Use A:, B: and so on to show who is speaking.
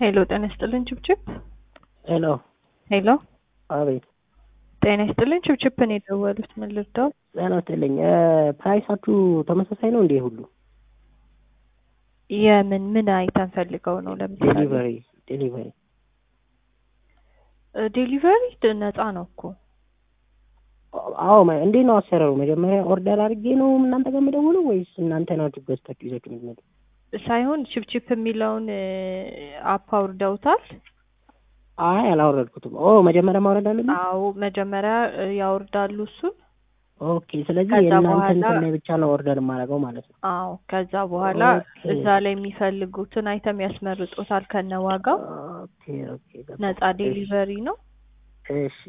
A: ሄሎ ጤና ይስጥልን ችብችብ።
B: ሄሎ
A: ሄሎ
B: አቤት።
A: ጤና ይስጥልን ችብችብ ነው የደወሉት። ምን ልርዳው?
B: ጤና ይስጥልኝ። ፕራይሳችሁ ተመሳሳይ ነው እንዴ? ሁሉ
A: የምን ምን አይተን ፈልገው ነው? ለምሳሌ
B: ዴሊቨሪ ዴሊቨሪ
A: ዴሊቨሪ ነፃ ነው እኮ
B: አዎ ማ- እንዴት ነው አሰራሩ? መጀመሪያ ኦርደር አድርጌ ነው እናንተ ጋር የምደውለው ወይስ እናንተ ናችሁ ገዝታችሁ ይዛችሁ የምትመጡ?
A: ሳይሆን ችብችብ የሚለውን አፕ አውርደውታል።
B: አይ አላወረድኩትም። ኦ መጀመሪያ ማውረድ አለብኝ።
A: አዎ መጀመሪያ እ, ያወርዳሉ እሱን።
B: ኦኬ። ስለዚህ
A: ከዛ
B: የእናንተ
A: በኋላ-
B: እንትን ላይ ብቻ ነው ኦርደር የማደርገው ማለት ነው።
A: አዎ ከዛ በኋላ
B: ኦኬ።
A: እዛ ላይ የሚፈልጉትን አይተም ያስመርጡታል ከነ ዋጋው።
B: ኦኬ ኦኬ። ገባሁ።
A: ነፃ ዴሊቨሪ ነው።
B: እሺ